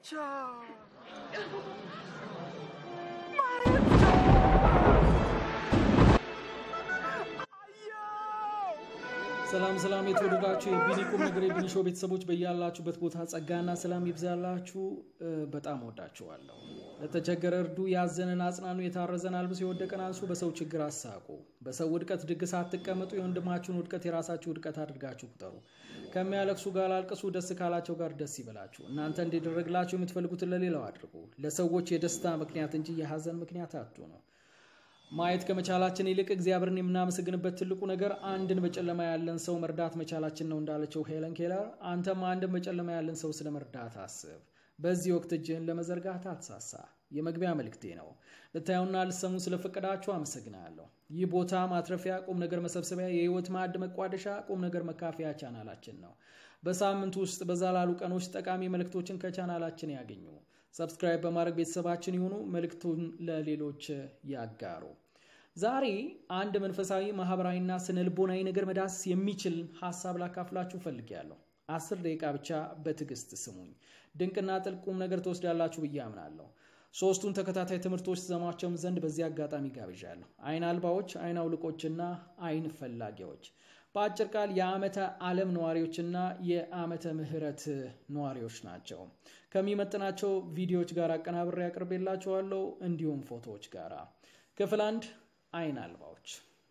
ሰላም ሰላም የተወደዳችሁ የቢኒ ቁም ነገር የቢኒ ሾው ቤተሰቦች በያላችሁበት ቦታ ጸጋና ሰላም ይብዛላችሁ። በጣም ወዳችኋለሁ። ለተቸገረ እርዱ፣ ያዘንን አጽናኑ፣ የታረዘን አልብሱ፣ የወደቀን አንሱ፣ በሰው ችግር አሳቁ። በሰው ውድቀት ድግስ አትቀመጡ፣ የወንድማችሁን ውድቀት የራሳችሁ ውድቀት አድርጋችሁ ቁጠሩ። ከሚያለቅሱ ጋር አልቅሱ፣ ደስ ካላቸው ጋር ደስ ይበላችሁ። እናንተ እንዲደረግላችሁ የምትፈልጉትን ለሌላው አድርጉ። ለሰዎች የደስታ ምክንያት እንጂ የሀዘን ምክንያት አትሁኑ። ማየት ከመቻላችን ይልቅ እግዚአብሔርን የምናመሰግንበት ትልቁ ነገር አንድን በጨለማ ያለን ሰው መርዳት መቻላችን ነው እንዳለችው ሄለን ኬለር፣ አንተም አንድን በጨለማ ያለን ሰው ስለ መርዳት አስብ። በዚህ ወቅት እጅህን ለመዘርጋት አትሳሳ። የመግቢያ መልእክቴ ነው። ልታዩና ልሰሙ ስለፈቀዳችሁ አመሰግናለሁ። ይህ ቦታ ማትረፊያ፣ ቁም ነገር መሰብሰቢያ፣ የህይወት ማዕድ መቋደሻ፣ ቁም ነገር መካፈያ ቻናላችን ነው። በሳምንቱ ውስጥ በዛ ላሉ ቀኖች ጠቃሚ መልእክቶችን ከቻናላችን ያገኙ። ሰብስክራይብ በማድረግ ቤተሰባችን ይሁኑ። መልእክቱን ለሌሎች ያጋሩ። ዛሬ አንድ መንፈሳዊ ማህበራዊና ስነ ልቦናዊ ነገር መዳሰስ የሚችል ሀሳብ ላካፍላችሁ ፈልጌያለሁ። አስር ደቂቃ ብቻ በትዕግስት ስሙኝ። ድንቅና ጥልቅ ቁም ነገር ትወስዳላችሁ ብዬ አምናለሁ። ሶስቱን ተከታታይ ትምህርቶች ዘማቸውም ዘንድ በዚህ አጋጣሚ ጋብዣለሁ። አይን አልባዎች፣ አይን አውልቆችና አይን ፈላጊዎች በአጭር ቃል የዓመተ ዓለም ነዋሪዎችና የዓመተ ምህረት ነዋሪዎች ናቸው። ከሚመጥናቸው ቪዲዮዎች ጋር አቀናብሬ ያቅርቤላችኋለሁ፣ እንዲሁም ፎቶዎች ጋር። ክፍል አንድ አይን አልባዎች።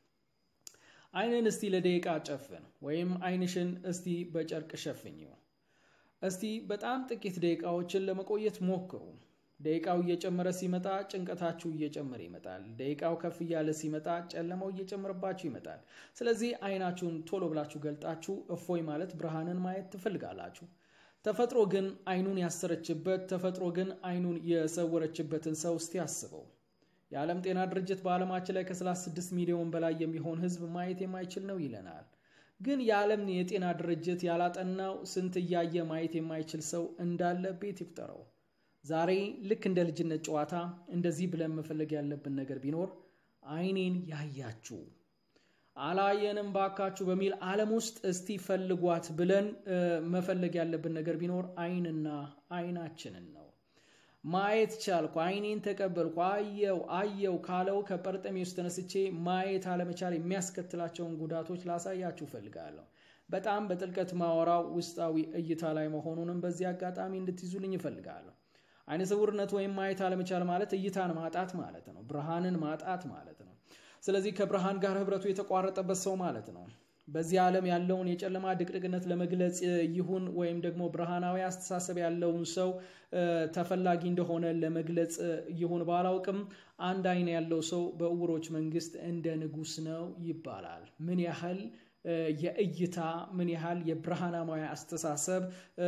አይንን እስቲ ለደቂቃ ጨፍን፣ ወይም አይንሽን እስቲ በጨርቅ ሸፍኝው። እስቲ በጣም ጥቂት ደቂቃዎችን ለመቆየት ሞክሩ። ደቂቃው እየጨመረ ሲመጣ ጭንቀታችሁ እየጨመረ ይመጣል። ደቂቃው ከፍ እያለ ሲመጣ ጨለማው እየጨመረባችሁ ይመጣል። ስለዚህ አይናችሁን ቶሎ ብላችሁ ገልጣችሁ እፎይ ማለት ብርሃንን ማየት ትፈልጋላችሁ። ተፈጥሮ ግን አይኑን ያሰረችበት ተፈጥሮ ግን አይኑን የሰወረችበትን ሰው እስቲ አስበው። የዓለም ጤና ድርጅት በዓለማችን ላይ ከ36 ሚሊዮን በላይ የሚሆን ሕዝብ ማየት የማይችል ነው ይለናል። ግን የዓለም የጤና ድርጅት ያላጠናው ስንት እያየ ማየት የማይችል ሰው እንዳለ ቤት ይቁጠረው። ዛሬ ልክ እንደ ልጅነት ጨዋታ እንደዚህ ብለን መፈለግ ያለብን ነገር ቢኖር አይኔን ያያችሁ አላየንም ባካችሁ በሚል ዓለም ውስጥ እስቲ ፈልጓት ብለን መፈለግ ያለብን ነገር ቢኖር አይንና አይናችንን ነው። ማየት ቻልኩ፣ አይኔን ተቀበልኩ፣ አየው አየው ካለው ከጰርጠሜዎስ ተነስቼ ማየት አለመቻል የሚያስከትላቸውን ጉዳቶች ላሳያችሁ እፈልጋለሁ። በጣም በጥልቀት ማወራው ውስጣዊ እይታ ላይ መሆኑንም በዚህ አጋጣሚ እንድትይዙልኝ እፈልጋለሁ። አይነ ስውርነት ወይም ማየት አለመቻል ማለት እይታን ማጣት ማለት ነው። ብርሃንን ማጣት ማለት ነው። ስለዚህ ከብርሃን ጋር ህብረቱ የተቋረጠበት ሰው ማለት ነው። በዚህ ዓለም ያለውን የጨለማ ድቅድቅነት ለመግለጽ ይሁን ወይም ደግሞ ብርሃናዊ አስተሳሰብ ያለውን ሰው ተፈላጊ እንደሆነ ለመግለጽ ይሁን ባላውቅም አንድ አይን ያለው ሰው በዕውሮች መንግስት እንደ ንጉስ ነው ይባላል። ምን ያህል የእይታ ምን ያህል የብርሃናዊ አስተሳሰብ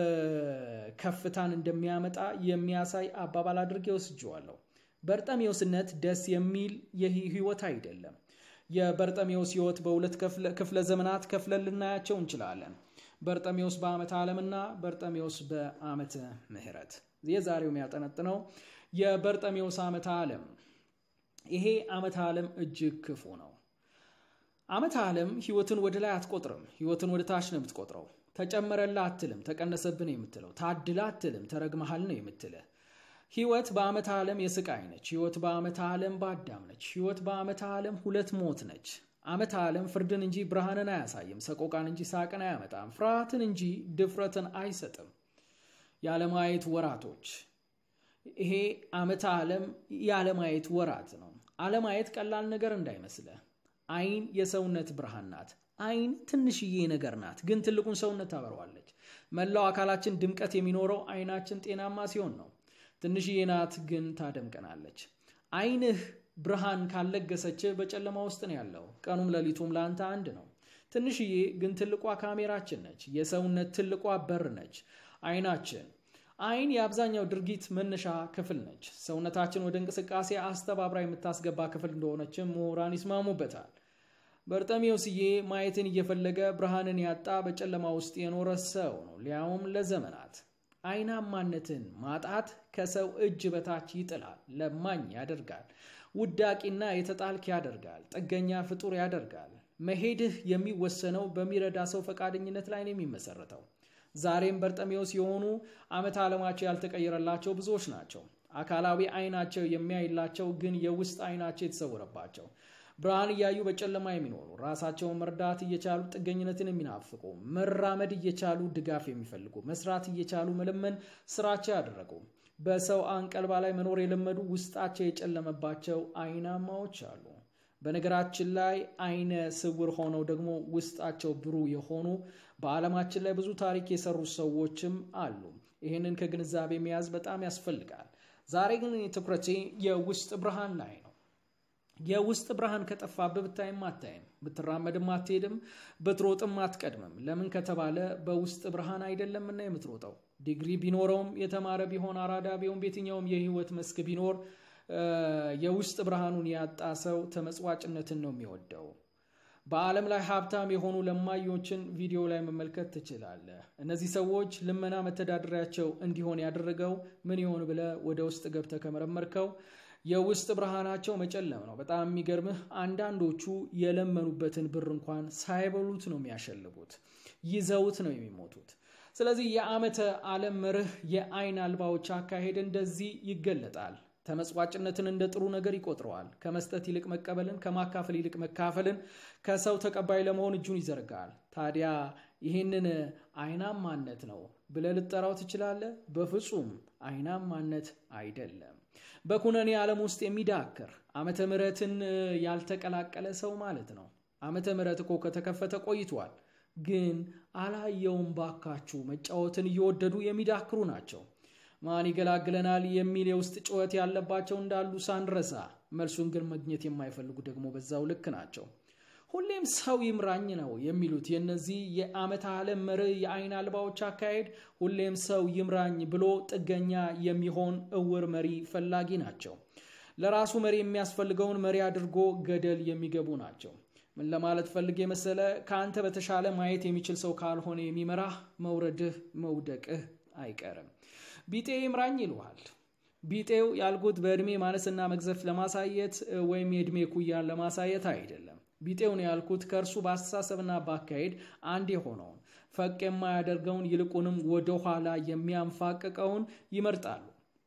ከፍታን እንደሚያመጣ የሚያሳይ አባባል አድርጌ ወስጄዋለሁ። በርጠሜዎስነት ደስ የሚል ህይወት አይደለም። የበርጠሜዎስ ህይወት በሁለት ክፍለ ዘመናት ከፍለን ልናያቸው እንችላለን። በርጠሜዎስ በዓመተ ዓለምና በርጠሜዎስ በዓመተ ምህረት። የዛሬው የሚያጠነጥነው የበርጠሜዎስ ዓመተ ዓለም። ይሄ ዓመተ ዓለም እጅግ ክፉ ነው። ዓመተ ዓለም ህይወትን ወደ ላይ አትቆጥርም። ህይወትን ወደ ታች ነው የምትቆጥረው። ተጨመረላ አትልም፣ ተቀነሰብን የምትለው። ታድላ አትልም፣ ተረግመሃል ነው የምትልህ። ህይወት በዓመተ ዓለም የስቃይ ነች። ህይወት በዓመተ ዓለም በአዳም ነች። ህይወት በዓመተ ዓለም ሁለት ሞት ነች። ዓመተ ዓለም ፍርድን እንጂ ብርሃንን አያሳይም። ሰቆቃን እንጂ ሳቅን አያመጣም። ፍርሃትን እንጂ ድፍረትን አይሰጥም። ያለማየት ወራቶች። ይሄ ዓመተ ዓለም ያለማየት ወራት ነው። አለማየት ቀላል ነገር እንዳይመስልህ። አይን የሰውነት ብርሃን ናት። አይን ትንሽዬ ነገር ናት፣ ግን ትልቁን ሰውነት ታበረዋለች። መላው አካላችን ድምቀት የሚኖረው አይናችን ጤናማ ሲሆን ነው። ትንሽዬ ናት፣ ግን ታደምቀናለች። አይንህ ብርሃን ካለገሰች በጨለማ ውስጥ ነው ያለው። ቀኑም ሌሊቱም ለአንተ አንድ ነው። ትንሽዬ ግን ትልቋ ካሜራችን ነች። የሰውነት ትልቋ በር ነች አይናችን። አይን የአብዛኛው ድርጊት መነሻ ክፍል ነች። ሰውነታችን ወደ እንቅስቃሴ አስተባብራ የምታስገባ ክፍል እንደሆነችም ምሁራን ይስማሙበታል። በርጠሜዎስዬ ማየትን እየፈለገ ብርሃንን ያጣ በጨለማ ውስጥ የኖረ ሰው ነው፣ ሊያውም ለዘመናት። አይናማነትን ማጣት ከሰው እጅ በታች ይጥላል፣ ለማኝ ያደርጋል፣ ውዳቂና የተጣልክ ያደርጋል፣ ጥገኛ ፍጡር ያደርጋል። መሄድህ የሚወሰነው በሚረዳ ሰው ፈቃደኝነት ላይ ነው የሚመሰረተው። ዛሬም በርጠሜዎስ የሆኑ ዓመተ ዓለማቸው ያልተቀየረላቸው ብዙዎች ናቸው። አካላዊ አይናቸው የሚያይላቸው ግን የውስጥ አይናቸው የተሰወረባቸው ብርሃን እያዩ በጨለማ የሚኖሩ ራሳቸውን መርዳት እየቻሉ ጥገኝነትን የሚናፍቁ መራመድ እየቻሉ ድጋፍ የሚፈልጉ መስራት እየቻሉ መለመን ስራቸው ያደረጉ በሰው አንቀልባ ላይ መኖር የለመዱ ውስጣቸው የጨለመባቸው አይናማዎች አሉ። በነገራችን ላይ አይነ ስውር ሆነው ደግሞ ውስጣቸው ብሩህ የሆኑ በዓለማችን ላይ ብዙ ታሪክ የሰሩ ሰዎችም አሉ። ይህንን ከግንዛቤ መያዝ በጣም ያስፈልጋል። ዛሬ ግን ትኩረቴ የውስጥ ብርሃን ላይ ነው። የውስጥ ብርሃን ከጠፋብህ ብታይም አታይም፣ ብትራመድም አትሄድም፣ ብትሮጥም አትቀድምም። ለምን ከተባለ በውስጥ ብርሃን አይደለምና የምትሮጠው። ዲግሪ ቢኖረውም የተማረ ቢሆን አራዳ ቢሆን በየትኛውም የህይወት መስክ ቢኖር የውስጥ ብርሃኑን ያጣ ሰው ተመጽዋጭነትን ነው የሚወደው። በዓለም ላይ ሀብታም የሆኑ ለማዮችን ቪዲዮ ላይ መመልከት ትችላለህ። እነዚህ ሰዎች ልመና መተዳደሪያቸው እንዲሆን ያደረገው ምን ይሆን ብለህ ወደ ውስጥ ገብተህ ከመረመርከው የውስጥ ብርሃናቸው መጨለም ነው። በጣም የሚገርምህ አንዳንዶቹ የለመኑበትን ብር እንኳን ሳይበሉት ነው የሚያሸልቡት፣ ይዘውት ነው የሚሞቱት። ስለዚህ የዓመተ ዓለም መርህ የአይን አልባዎች አካሄድ እንደዚህ ይገለጣል። ተመጽዋጭነትን እንደ ጥሩ ነገር ይቆጥረዋል። ከመስጠት ይልቅ መቀበልን፣ ከማካፈል ይልቅ መካፈልን፣ ከሰው ተቀባይ ለመሆን እጁን ይዘርጋል። ታዲያ ይህንን አይናማነት ነው ብለህ ልጠራው ትችላለህ? በፍጹም አይናማነት አይደለም። በኩነኔ ዓለም ውስጥ የሚዳክር ዓመተ ምሕረትን ያልተቀላቀለ ሰው ማለት ነው። ዓመተ ምሕረት እኮ ከተከፈተ ቆይቷል። ግን አላየውም ባካችሁ መጫወትን እየወደዱ የሚዳክሩ ናቸው። ማን ይገላግለናል የሚል የውስጥ ጩኸት ያለባቸው እንዳሉ ሳንረሳ፣ መልሱን ግን ማግኘት የማይፈልጉ ደግሞ በዛው ልክ ናቸው። ሁሌም ሰው ይምራኝ ነው የሚሉት የእነዚህ የዓመተ ዓለም መርህ የአይን አልባዎች አካሄድ ሁሌም ሰው ይምራኝ ብሎ ጥገኛ የሚሆን እውር መሪ ፈላጊ ናቸው። ለራሱ መሪ የሚያስፈልገውን መሪ አድርጎ ገደል የሚገቡ ናቸው። ምን ለማለት ፈልጌ መሰለ? ከአንተ በተሻለ ማየት የሚችል ሰው ካልሆነ የሚመራህ መውረድህ መውደቅህ አይቀርም። ቢጤ ይምራኝ ይልሃል። ቢጤው ያልኩት በዕድሜ ማነስና መግዘፍ ለማሳየት ወይም የዕድሜ ኩያን ለማሳየት አይደለም። ቢጤውን ያልኩት ከእርሱ በአስተሳሰብና በአካሄድ አንድ የሆነውን ፈቅ የማያደርገውን ይልቁንም ወደኋላ የሚያንፋቅቀውን ይመርጣሉ።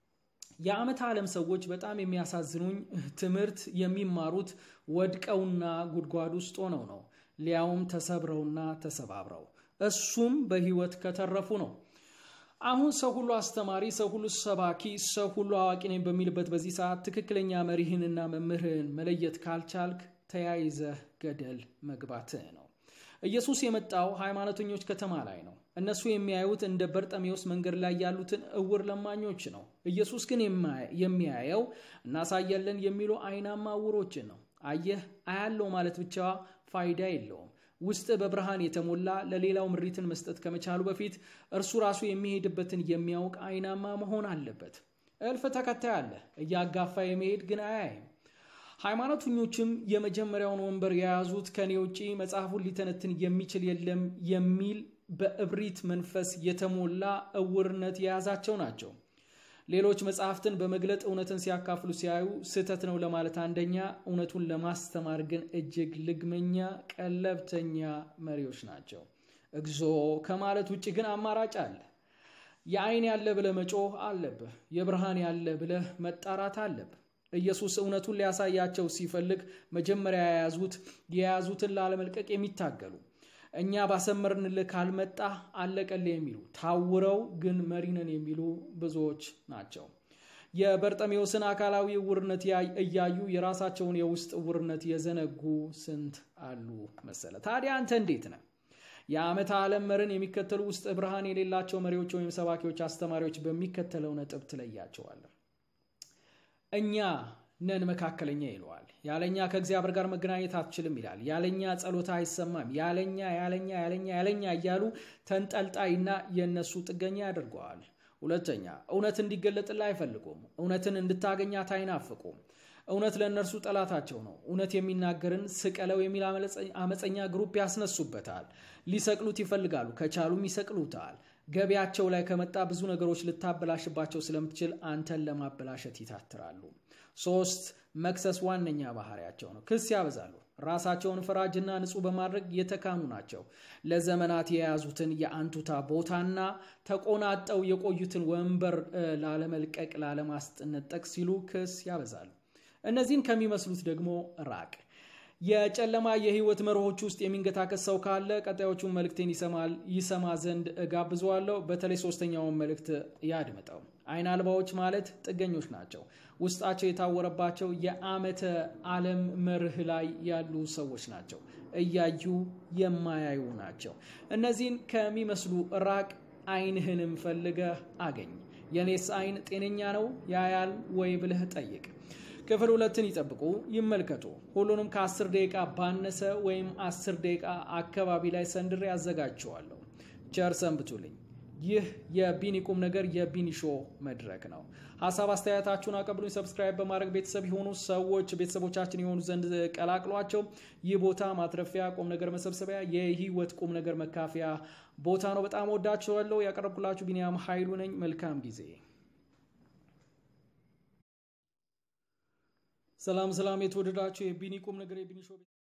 የዓመተ ዓለም ሰዎች በጣም የሚያሳዝኑኝ ትምህርት የሚማሩት ወድቀውና ጉድጓድ ውስጥ ሆነው ነው፣ ሊያውም ተሰብረውና ተሰባብረው፣ እሱም በሕይወት ከተረፉ ነው። አሁን ሰው ሁሉ አስተማሪ፣ ሰው ሁሉ ሰባኪ፣ ሰው ሁሉ አዋቂ ነኝ በሚልበት በዚህ ሰዓት ትክክለኛ መሪህንና መምህርህን መለየት ካልቻልክ ተያይዘህ ገደል መግባትህ ነው። ኢየሱስ የመጣው ሃይማኖተኞች ከተማ ላይ ነው። እነሱ የሚያዩት እንደ በርጠሜዎስ መንገድ ላይ ያሉትን እውር ለማኞች ነው። ኢየሱስ ግን የሚያየው እናሳያለን የሚሉ አይናማ እውሮችን ነው። አየህ፣ አያለው ማለት ብቻ ፋይዳ የለውም። ውስጥ በብርሃን የተሞላ ለሌላው ምሪትን መስጠት ከመቻሉ በፊት እርሱ ራሱ የሚሄድበትን የሚያውቅ አይናማ መሆን አለበት። እልፍ ተከታይ አለ፣ እያጋፋ የመሄድ ግን አያይም። ሃይማኖተኞችም የመጀመሪያውን ወንበር የያዙት ከኔ ውጪ መጽሐፉን ሊተነትን የሚችል የለም የሚል በእብሪት መንፈስ የተሞላ እውርነት የያዛቸው ናቸው። ሌሎች መጽሐፍትን በመግለጥ እውነትን ሲያካፍሉ ሲያዩ ስህተት ነው ለማለት አንደኛ፣ እውነቱን ለማስተማር ግን እጅግ ልግመኛ፣ ቀለብተኛ መሪዎች ናቸው። እግዚኦ ከማለት ውጭ ግን አማራጭ አለ። የአይን ያለ ብለህ መጮህ አለብህ። የብርሃን ያለ ብለህ መጣራት አለብህ። ኢየሱስ እውነቱን ሊያሳያቸው ሲፈልግ መጀመሪያ የያዙት የያዙትን ላለመልቀቅ የሚታገሉ እኛ ባሰመርንልህ ካልመጣ አለቀልህ የሚሉ ታውረው ግን መሪነን የሚሉ ብዙዎች ናቸው። የበርጠሜዎስን አካላዊ እውርነት እያዩ የራሳቸውን የውስጥ እውርነት የዘነጉ ስንት አሉ መሰለ። ታዲያ አንተ እንዴት ነህ? የዓመተ ዓለም መርን የሚከተሉ ውስጥ ብርሃን የሌላቸው መሪዎች ወይም ሰባኪዎች፣ አስተማሪዎች በሚከተለው ነጥብ ትለያቸዋለህ። እኛ ነን መካከለኛ ይለዋል። ያለኛ ከእግዚአብሔር ጋር መገናኘት አትችልም ይላል። ያለኛ ጸሎታ አይሰማም። ያለኛ ያለኛ ያለኛ ያለኛ እያሉ ተንጠልጣይና የእነሱ ጥገኛ ያደርገዋል። ሁለተኛ እውነት እንዲገለጥልህ አይፈልጉም። እውነትን እንድታገኛት አይናፍቁም። እውነት ለእነርሱ ጠላታቸው ነው። እውነት የሚናገርን ስቀለው የሚል አመፀኛ ግሩፕ ያስነሱበታል። ሊሰቅሉት ይፈልጋሉ። ከቻሉም ይሰቅሉታል። ገቢያቸው ላይ ከመጣ ብዙ ነገሮች ልታበላሽባቸው ስለምትችል አንተን ለማበላሸት ይታትራሉ። ሶስት መክሰስ ዋነኛ ባህሪያቸው ነው። ክስ ያበዛሉ። ራሳቸውን ፈራጅና ንጹህ በማድረግ የተካኑ ናቸው። ለዘመናት የያዙትን የአንቱታ ቦታና ተቆናጠው የቆዩትን ወንበር ላለመልቀቅ፣ ላለማስጠነጠቅ ሲሉ ክስ ያበዛሉ። እነዚህን ከሚመስሉት ደግሞ ራቅ። የጨለማ የህይወት መርሆች ውስጥ የሚንገታከስ ሰው ካለ ቀጣዮቹን መልእክቴን ይሰማል ይሰማ ዘንድ ጋብዘዋለሁ። በተለይ ሶስተኛውን መልእክት ያድምጠው። አይን አልባዎች ማለት ጥገኞች ናቸው። ውስጣቸው የታወረባቸው የዓመተ ዓለም መርህ ላይ ያሉ ሰዎች ናቸው። እያዩ የማያዩ ናቸው። እነዚህን ከሚመስሉ ራቅ። አይንህንም ፈልገህ አገኝ። የኔስ አይን ጤነኛ ነው ያያል ወይ ብለህ ጠይቅ። ክፍል ሁለትን ይጠብቁ፣ ይመልከቱ። ሁሉንም ከአስር ደቂቃ ባነሰ ወይም አስር ደቂቃ አካባቢ ላይ ሰንድሬ ያዘጋጀዋለሁ። ቸር ሰንብቱልኝ። ይህ የቢኒ ቁም ነገር የቢኒ ሾ መድረክ ነው። ሀሳብ አስተያየታችሁን አቀብሉኝ። ሰብስክራይብ በማድረግ ቤተሰብ የሆኑ ሰዎች ቤተሰቦቻችን የሆኑ ዘንድ ቀላቅሏቸው። ይህ ቦታ ማትረፊያ፣ ቁም ነገር መሰብሰቢያ፣ የህይወት ቁም ነገር መካፈያ ቦታ ነው። በጣም ወዳችኋለሁ። ያቀረብኩላችሁ ቢኒያም ኃይሉ ነኝ። መልካም ጊዜ። ሰላም ሰላም፣ የተወደዳችሁ የቢኒ ቁም ነገር የቢኒ ሾ